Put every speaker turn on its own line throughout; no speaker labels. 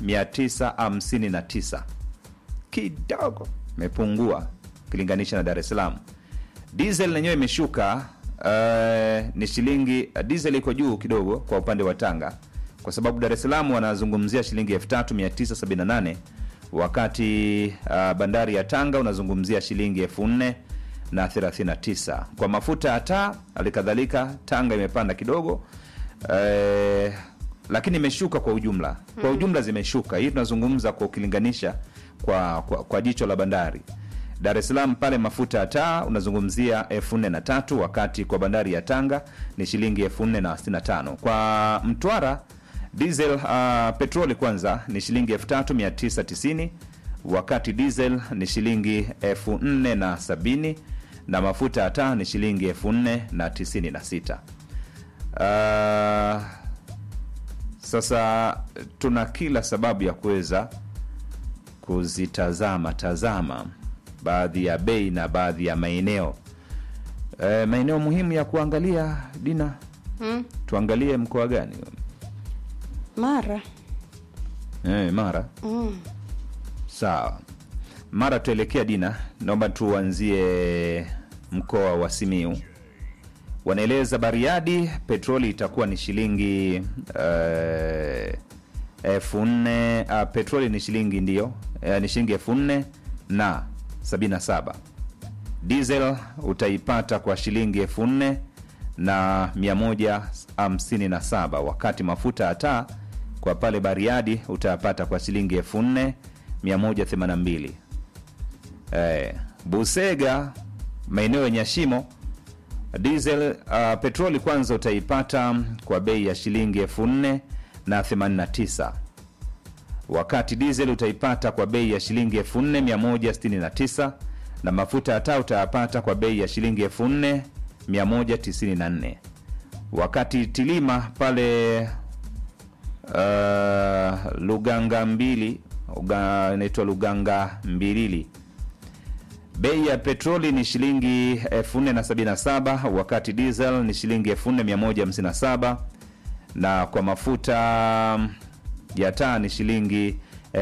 959 kidogo imepungua ukilinganisha na Dar es Salaam. Diesel lenyewe imeshuka uh, ni shilingi uh, diesel iko juu kidogo kwa upande wa Tanga kwa sababu Dar es Salaam wanazungumzia shilingi 3978 wakati uh, bandari ya Tanga unazungumzia shilingi 4000 na 39. Kwa mafuta ya taa halikadhalika Tanga imepanda kidogo eh, lakini imeshuka kwa ujumla. Kwa ujumla zimeshuka. Hii tunazungumza kwa ukilinganisha kwa, kwa, kwa jicho la bandari. Dar es Salaam pale mafuta ya taa unazungumzia elfu nne na tatu wakati kwa bandari ya Tanga ni shilingi elfu nne na sitini na tano. Kwa Mtwara diesel uh, petroli kwanza ni shilingi elfu tatu mia tisa tisini wakati diesel ni shilingi elfu nne na sabini na mafuta ya taa ni shilingi elfu nne na tisini na sita. Uh, sasa tuna kila sababu ya kuweza kuzitazama tazama baadhi ya bei na baadhi ya maeneo e, maeneo muhimu ya kuangalia Dina,
Mm.
tuangalie mkoa gani?
Mara
E, Mara.
mm.
Sawa, Mara tuelekea Dina, naomba tuanzie mkoa wa Simiu. Wanaeleza Bariadi petroli itakuwa ni shilingi eh, elfu nne uh, petroli ni shilingi ndio eh, ni shilingi elfu nne na sabini na saba. Diesel utaipata kwa shilingi elfu nne na mia moja hamsini na saba wakati mafuta ya taa kwa pale Bariadi utayapata kwa shilingi elfu nne mia moja themanini na mbili. Eh, Busega maeneo yenye shimo diesel uh, petroli kwanza utaipata kwa bei ya shilingi elfu nne na themanini na tisa wakati diesel utaipata kwa bei ya shilingi elfu nne mia moja sitini na tisa na mafuta ya taa utayapata kwa bei ya shilingi elfu nne mia moja tisini na nne wakati tilima pale uh, luganga mbili uga- inaitwa luganga mbilili bei ya petroli ni shilingi 477 wakati diesel ni shilingi 4157 na kwa mafuta ya taa ni shilingi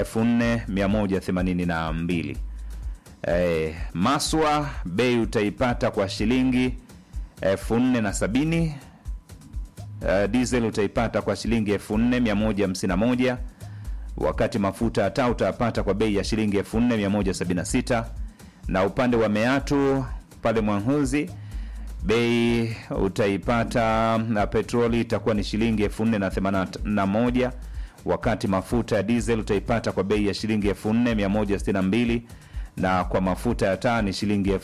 4182 eh, maswa bei utaipata kwa shilingi 4070 uh, diesel utaipata kwa shilingi 4151 wakati mafuta ya taa utayapata kwa bei ya shilingi 4176 na upande wa meatu pale Mwanhuzi bei utaipata na petroli itakuwa ni shilingi 4081 wakati mafuta ya diesel utaipata kwa bei ya shilingi 4162 na kwa mafuta ya taa ni shilingi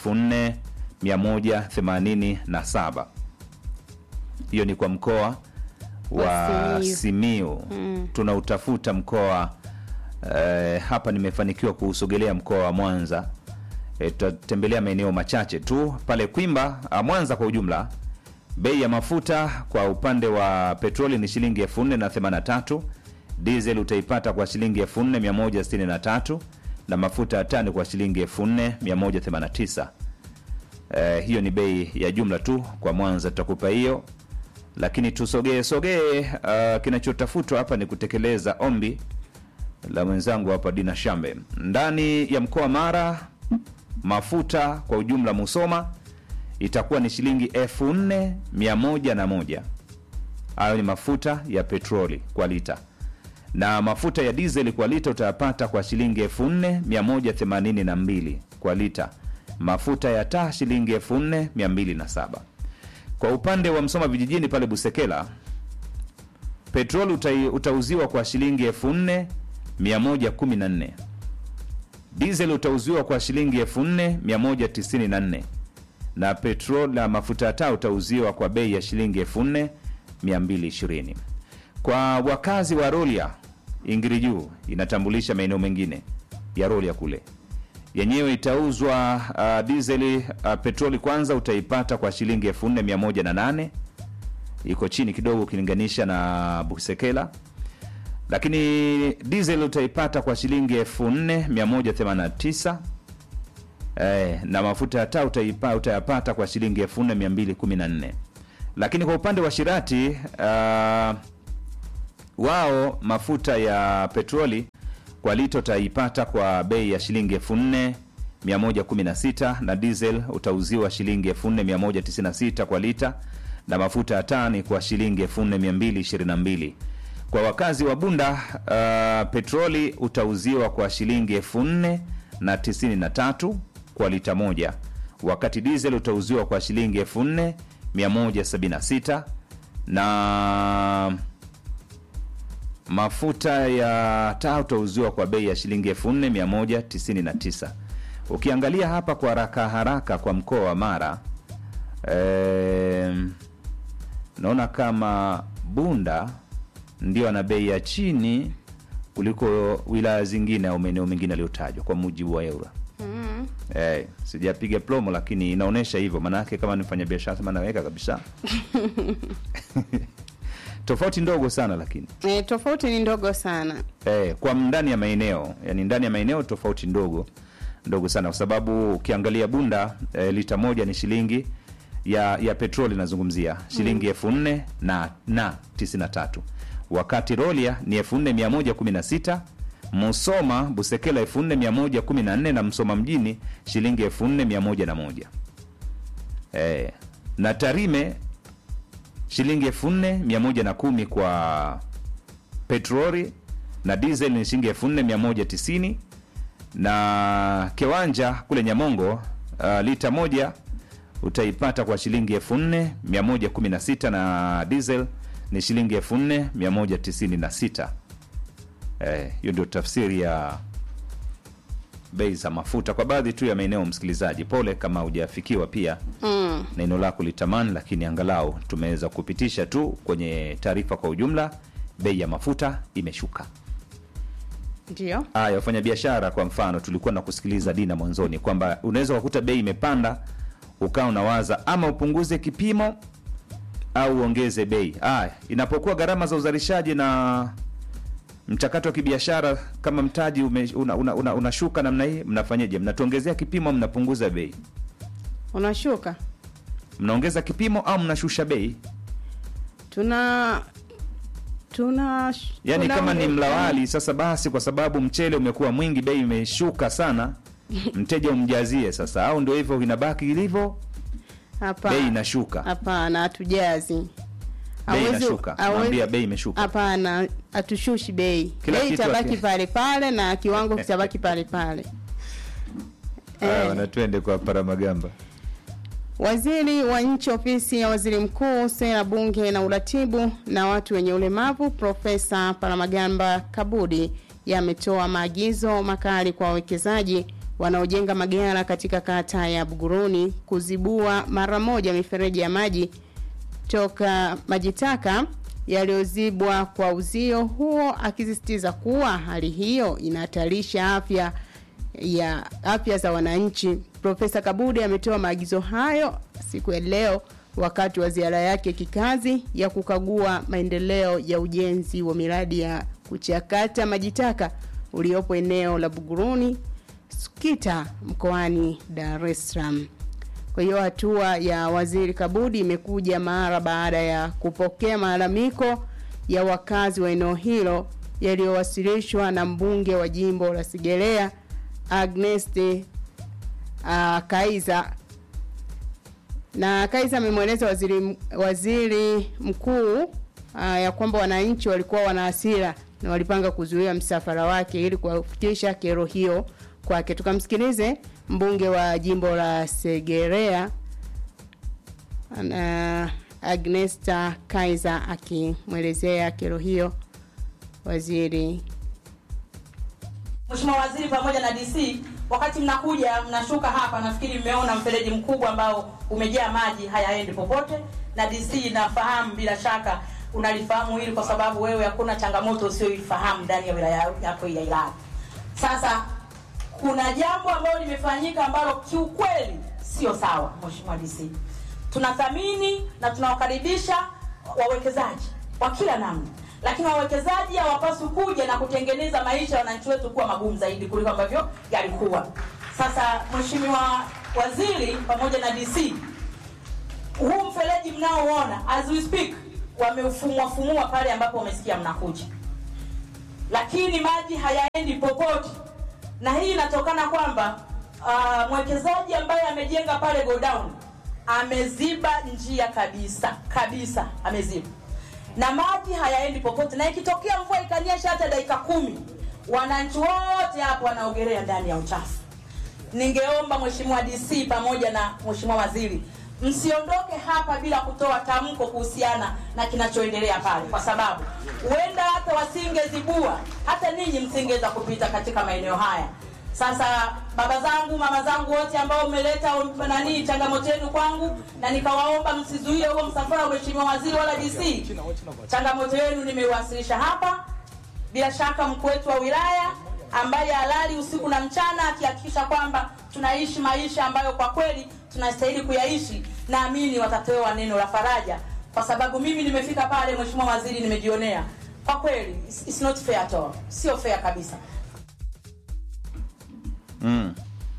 4187 hiyo ni kwa mkoa wa
Wa Simiyu.
Simiu tunautafuta mkoa eh, hapa nimefanikiwa kuusogelea mkoa wa Mwanza eh, tutatembelea maeneo machache tu pale Kwimba ah, Mwanza kwa ujumla bei ya mafuta kwa upande wa petroli ni shilingi 4083 diesel utaipata kwa shilingi 4163 na mafuta ya tani kwa shilingi 4189 eh, hiyo ni bei ya jumla tu kwa Mwanza tutakupa hiyo lakini tusogee sogee uh, kinachotafutwa hapa ni kutekeleza ombi la mwenzangu hapa Dina Shambe ndani ya mkoa wa Mara mafuta kwa ujumla Musoma itakuwa ni shilingi elfu nne mia moja na moja hayo ni mafuta ya petroli kwa lita na mafuta ya dizeli kwa lita utayapata kwa shilingi elfu nne mia moja themanini na mbili kwa lita mafuta ya taa shilingi elfu nne mia mbili na saba kwa upande wa Msoma vijijini pale Busekela petroli utai, utauziwa kwa shilingi elfu nne mia moja kumi na nne diesel utauziwa kwa shilingi elfu nne mia moja tisini na nne na petrol na mafuta ya taa utauziwa kwa bei ya shilingi elfu nne mia mbili ishirini kwa wakazi wa Rolia Ingiri juu inatambulisha maeneo mengine ya Rolia kule yenyewe itauzwa uh, dizeli uh, petroli kwanza utaipata kwa shilingi elfu nne mia moja na nane iko chini kidogo ukilinganisha na Busekela lakini diesel utaipata kwa shilingi elfu nne mia moja themanini na tisa eh, na mafuta ya taa utaipa, utayapata kwa shilingi elfu nne mia mbili kumi na nne lakini kwa upande wa shirati uh, wao mafuta ya petroli kwa lita utaipata kwa bei ya shilingi 4116 na diesel utauziwa shilingi 4196 kwa lita na mafuta ya taa ni kwa shilingi 4222 kwa wakazi wa bunda uh, petroli utauziwa kwa shilingi 4093 kwa lita moja wakati diesel utauziwa kwa shilingi 4176 na mafuta ya taa utauziwa kwa bei ya shilingi 4199 ukiangalia hapa kwa haraka haraka kwa mkoa wa mara em, naona kama bunda ndio ana bei ya chini kuliko wilaya zingine au maeneo mengine yaliyotajwa kwa mujibu wa eura
Mm.
Eh, sijapiga plomo lakini inaonyesha hivyo maanake kama nifanya biashara sema naweka kabisa tofauti ndogo sana lakini
E, tofauti ni ndogo sana.
eh, kwa ndani ya maeneo yani ndani ya maeneo tofauti ndogo ndogo sana kwa sababu ukiangalia bunda eh, lita moja ni shilingi ya ya petroli nazungumzia shilingi elfu nne na na tisini na tatu wakati rolia ni elfu nne mia moja kumi na sita musoma busekela elfu nne mia moja kumi na nne na msoma mjini shilingi elfu nne mia moja na moja eh, na tarime shilingi elfu nne mia moja na kumi kwa petroli na diesel ni shilingi elfu nne mia moja tisini na kiwanja kule Nyamongo uh, lita moja utaipata kwa shilingi elfu nne mia moja kumi na sita na diesel ni shilingi elfu nne mia moja tisini na sita Eh, hiyo ndio tafsiri ya bei za mafuta kwa baadhi tu ya maeneo. Msikilizaji, pole kama hujafikiwa pia
Mm.
neno lako litamani, lakini angalau tumeweza kupitisha tu kwenye taarifa kwa ujumla, bei ya mafuta imeshuka.
Ndio.
Haya, wafanya biashara kwa mfano, tulikuwa na kusikiliza Dina mwanzoni kwamba unaweza kukuta bei imepanda, ukawa unawaza ama upunguze kipimo au uongeze bei. Haya, inapokuwa gharama za uzalishaji na mchakato wa kibiashara kama mtaji unashuka una, una, una unashuka namna hii, mnafanyeje? Mnatuongezea kipimo, au mnapunguza bei?
Unashuka.
Mnaongeza kipimo au mnashusha bei?
Tuna tuna
Yaani
tuna-
kama ni mlawali sasa, basi kwa sababu mchele umekuwa mwingi, bei imeshuka sana, mteja umjazie sasa, au ndio hivyo inabaki ilivyo,
Hapana.
bei inashuka,
Hapana, hatujazi.
bei
Hawezi-
inashuka,
hawezi-
naambia bei imeshuka.
Hapana, hatushushi bei.
Kila
Bei
kitu
itabaki
haki-
pale pale na kiwango kitabaki pale pale.
Haya,
Eh.
wana twende kwa Paramagamba.
Waziri wa nchi ofisi ya waziri mkuu, sera, bunge na uratibu na watu wenye ulemavu, Profesa Palamagamba Kabudi yametoa maagizo makali kwa wawekezaji wanaojenga magara katika kata ya Buguruni kuzibua mara moja mifereji ya maji toka maji taka yaliyozibwa kwa uzio huo, akisisitiza kuwa hali hiyo inahatarisha afya ya afya za wananchi. Profesa Kabudi ametoa maagizo hayo siku ya leo wakati wa ziara yake kikazi ya kukagua maendeleo ya ujenzi wa miradi ya kuchakata maji taka uliopo eneo la Buguruni Sukita mkoani Dar es Salaam. Kwa hiyo hatua ya waziri Kabudi imekuja mara baada ya kupokea malalamiko ya wakazi wa eneo hilo yaliyowasilishwa na mbunge wa jimbo la Sigerea Agnes uh, Kaiza na Kaiza amemweleza waziri, waziri mkuu uh, ya kwamba wananchi walikuwa wana hasira na walipanga kuzuia msafara wake ili kuwafikisha kero hiyo kwake. Tukamsikilize mbunge wa jimbo la Segerea na Agnesta Kaiza akimwelezea kero hiyo waziri
Mheshimiwa Waziri pamoja na DC, wakati mnakuja mnashuka hapa, nafikiri mmeona mfereji mkubwa ambao umejaa maji hayaendi popote, na DC nafahamu bila shaka unalifahamu hili kwa sababu wewe hakuna changamoto usiyoifahamu ndani ya wilaya yako ya Ilala. Sasa kuna jambo ambalo limefanyika ambalo kiukweli sio sawa, Mheshimiwa DC. Tunathamini na tunawakaribisha wawekezaji wa kila namna, lakini wawekezaji hawapaswi kuja na kutengeneza maisha ya wananchi wetu kuwa magumu zaidi kuliko ambavyo yalikuwa. Sasa Mheshimiwa Waziri pamoja na DC, huu mfereji mnaoona as we speak wameufumua fumua pale ambapo wamesikia mnakuja, lakini maji hayaendi popote, na hii inatokana kwamba uh, mwekezaji ambaye amejenga pale godown ameziba njia kabisa kabisa, ameziba na maji hayaendi popote, na ikitokea mvua ikanyesha hata dakika kumi, wananchi wote hapo wanaogelea ndani ya uchafu. Ningeomba Mheshimiwa DC pamoja na Mheshimiwa Waziri msiondoke hapa bila kutoa tamko kuhusiana na kinachoendelea pale, kwa sababu huenda hata wasingezibua, hata ninyi msingeweza kupita katika maeneo haya. Sasa baba zangu, mama zangu wote ambao mmeleta nani changamoto yenu kwangu, na nikawaomba msizuie huo msafara wa Mheshimiwa Waziri wala DC, changamoto yenu nimeiwasilisha hapa. Bila shaka mkuu wetu wa wilaya ambaye halali usiku na mchana akihakikisha kwamba tunaishi maisha ambayo kwa kweli tunastahili kuyaishi, naamini watatoa neno la faraja, kwa sababu mimi nimefika pale, Mheshimiwa Waziri, nimejionea kwa kweli, it's, it's not fair at all, sio fair kabisa.
Mm.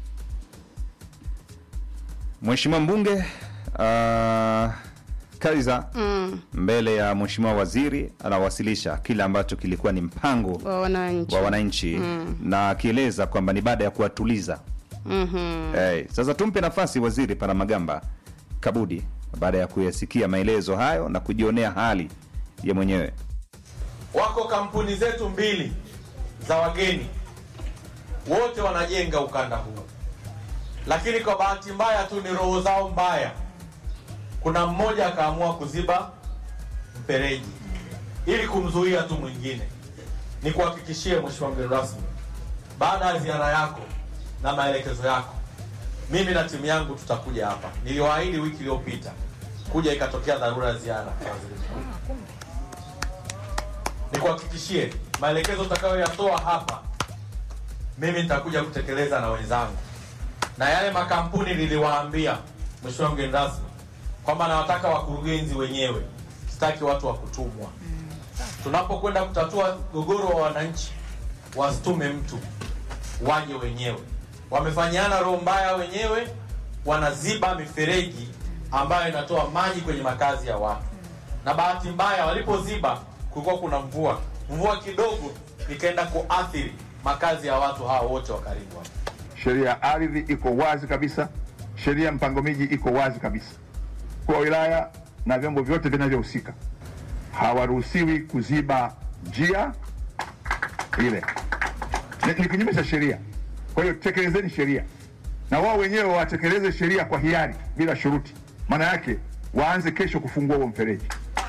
Mheshimiwa mbunge uh, Kaiza
mm,
mbele ya Mheshimiwa waziri anawasilisha kile ambacho kilikuwa ni mpango
wa wananchi
wa wananchi na akieleza kwamba ni baada ya kuwatuliza.
Mhm.
Hey, sasa tumpe nafasi waziri Paramagamba Kabudi baada ya kuyasikia maelezo hayo na kujionea hali ya mwenyewe.
Wako kampuni zetu mbili za wageni, wote wanajenga ukanda huu, lakini kwa bahati mbaya tu ni roho zao mbaya. Kuna mmoja akaamua kuziba mfereji ili kumzuia tu mwingine. Ni kuhakikishie Mheshimiwa mgeni rasmi, baada ya ziara yako na maelekezo yako, mimi na timu yangu tutakuja hapa. Niliwaahidi wiki iliyopita kuja, ikatokea dharura ya ziara ya waziri mkuu nikuhakikishie maelekezo utakayoyatoa hapa, mimi nitakuja kutekeleza na wenzangu, na yale makampuni niliwaambia, Mheshimiwa mgeni rasmi, kwamba nawataka wakurugenzi wenyewe, sitaki watu wa kutumwa. Tunapokwenda kutatua mgogoro wa wananchi, wasitume mtu, waje wenyewe. Wamefanyiana roho mbaya wenyewe, wanaziba mifereji ambayo inatoa maji kwenye makazi ya watu, na bahati mbaya walipoziba kulikuwa kuna mvua, mvua kidogo ikaenda kuathiri makazi ya watu hawa wote wa karibu hapa.
Sheria ya ardhi iko wazi kabisa, sheria ya mpango miji iko wazi kabisa. Kwa wilaya na vyombo vyote vinavyohusika hawaruhusiwi kuziba njia ile, ni, ni kinyume cha sheria. Kwa hiyo tekelezeni sheria, na wao wenyewe watekeleze sheria kwa hiari bila shuruti. Maana yake waanze kesho kufungua huo mfereji.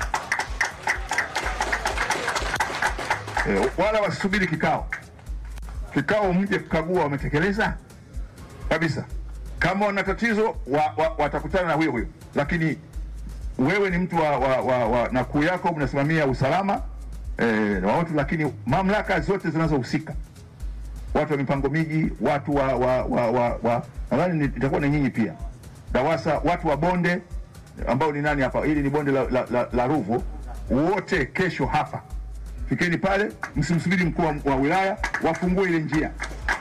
E, wala wasisubiri kikao kikao mje kukagua wametekeleza kabisa. Kama wana tatizo wa, wa, watakutana na huyo huyo, lakini wewe ni mtu wa, wa, wa, wa na kuu yako mnasimamia usalama eh, wa watu, lakini mamlaka zote zinazohusika, watu wa mipango miji, watu wa, wa, wa, wa, wa nadhani ni- itakuwa ni nyinyi pia DAWASA, watu wa bonde ambao ni nani hapa, hili ni bonde la, la, la, la Ruvu, wote kesho hapa fikeni pale, msimsubiri mkuu wa, wa wilaya, wafungue ile njia,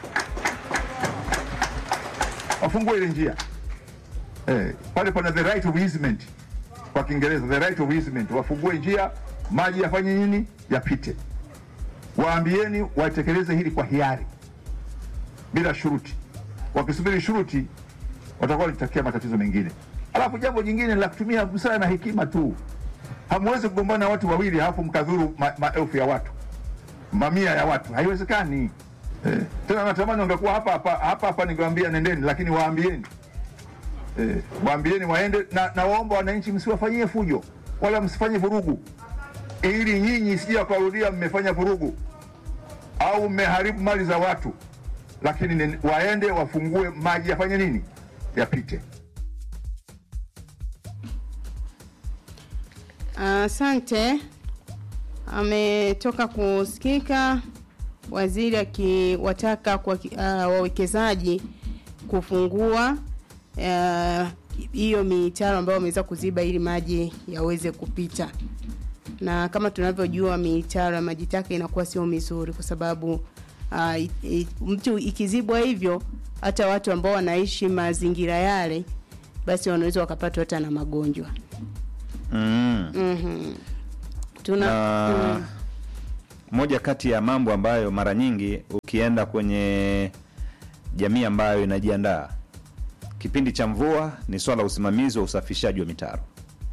wafungue ile njia eh, pale pana the right of easement kwa Kiingereza, the right of easement, wafungue njia, maji yafanye nini, yapite. Waambieni watekeleze hili kwa hiari, bila shuruti. Wakisubiri shuruti, watakuwa wanatakia matatizo mengine. Alafu jambo jingine la kutumia busara na hekima tu hamwezi kugombana watu wawili halafu mkadhuru ma- maelfu ya watu mamia ya watu haiwezekani eh. tena natamani ungekuwa hapa hapa hapa hapa ningewaambia nendeni lakini waambieni eh, waambieni waende na, na waomba wananchi msiwafanyie fujo wala msifanye vurugu ili nyinyi sija wakarudia mmefanya vurugu au mmeharibu mali za watu lakini nen- waende wafungue maji yafanye nini yapite
Asante. Ametoka kusikika waziri akiwataka kwa uh, wawekezaji kufungua uh, hiyo mitaro ambayo wameweza kuziba ili maji yaweze kupita, na kama tunavyojua mitaro ya maji taka inakuwa sio mizuri kwa sababu uh, i, i, mtu ikizibwa hivyo, hata watu ambao wanaishi mazingira yale, basi wanaweza wakapatwa hata na magonjwa.
Mm.
Mhm. tuna
na
mm,
moja kati ya mambo ambayo mara nyingi ukienda kwenye jamii ambayo inajiandaa kipindi cha mvua ni swala la usimamizi wa usafishaji wa mitaro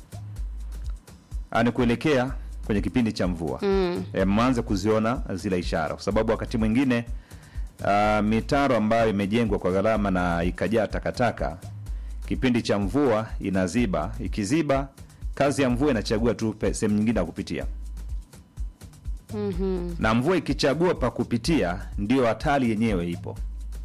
ani kuelekea kwenye kipindi cha mvua
mm,
e, mwanze kuziona zile ishara kwa sababu wakati mwingine uh, mitaro ambayo imejengwa kwa gharama na ikajaa takataka kipindi cha mvua inaziba ikiziba kazi ya mvua inachagua tu pe- sehemu nyingine ya kupitia
mhm,
na mvua ikichagua pa kupitia ndio hatari yenyewe ipo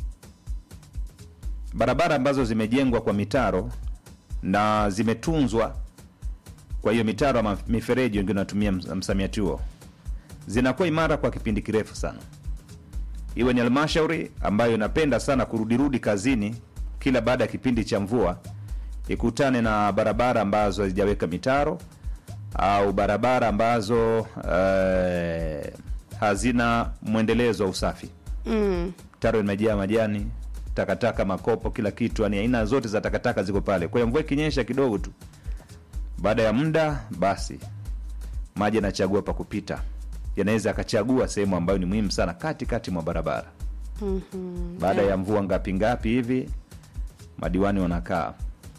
barabara ambazo zimejengwa kwa mitaro na zimetunzwa kwa hiyo mitaro ama mifereji wengine wanatumia ms- msamiati huo zinakuwa imara kwa kipindi kirefu sana iwe ni halmashauri ambayo inapenda sana kurudirudi kazini kila baada ya kipindi cha mvua ikutane na barabara ambazo hazijaweka mitaro au barabara ambazo eh, hazina mwendelezo wa usafi
mm,
taro imejaa majani takataka makopo kila kitu yani aina zote za takataka ziko pale kwa hiyo mvua ikinyesha kidogo tu baada ya muda basi maji yanachagua pa kupita yanaweza akachagua sehemu ambayo ni muhimu sana kati kati mwa barabara
mhm.
baada ya mvua ngapi ngapi hivi madiwani wanakaa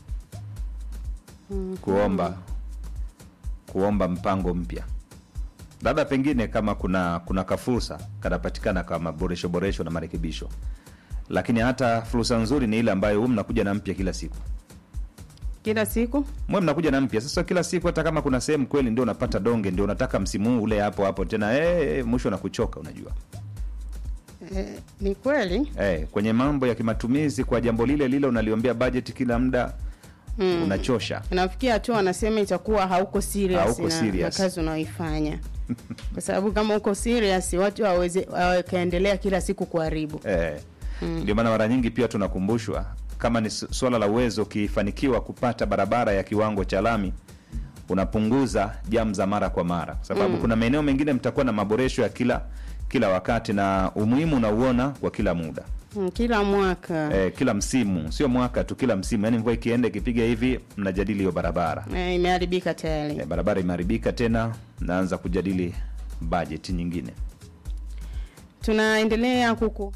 kuomba kuomba mpango mpya labda pengine kama kuna kuna kafursa kanapatikana kama boresho boresho na marekebisho lakini hata fursa nzuri ni ile ambayo hu mnakuja na mpya kila siku
kila siku
mwe mnakuja na mpya sasa kila siku hata kama kuna sehemu kweli ndio unapata donge ndio unataka msimu huu ule hapo hapo tena hey, mwisho na kuchoka unajua
eh, ni kweli
hey, kwenye mambo ya kimatumizi kwa jambo lile lile unaliombea bajeti kila muda
Mm.
unachosha
nafikia tu anasema itakuwa hauko serious,
Hauko
na,
serious.
na kazi unaoifanya kwa sababu kama uko serious watu hawawezi- wakaendelea kila siku kuharibu
Eh, ndio maana mara nyingi pia tunakumbushwa kama ni su- swala la uwezo ukifanikiwa kupata barabara ya kiwango cha lami unapunguza jam za mara kwa mara kwa sababu kuna maeneo mengine mtakuwa na maboresho ya kila kila wakati na umuhimu unauona kwa kila muda
mm, kila mwaka
eh, kila msimu sio mwaka tu kila msimu yaani mvua ikienda ikipiga hivi mnajadili hiyo barabara
eh, imeharibika tayari
eh, barabara imeharibika tena naanza kujadili bajeti nyingine
tunaendelea kuku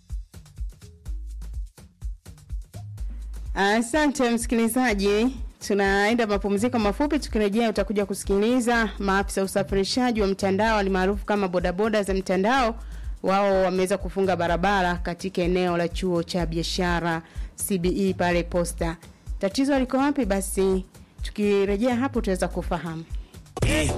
asante msikilizaji tunaenda mapumziko mafupi tukirejea utakuja kusikiliza maafisa usafirishaji wa mtandao alimaarufu kama bodaboda za mtandao wao wameweza kufunga barabara katika eneo la chuo cha biashara cbe pale posta tatizo liko wapi basi tukirejea hapo tutaweza kufahamu
Eh,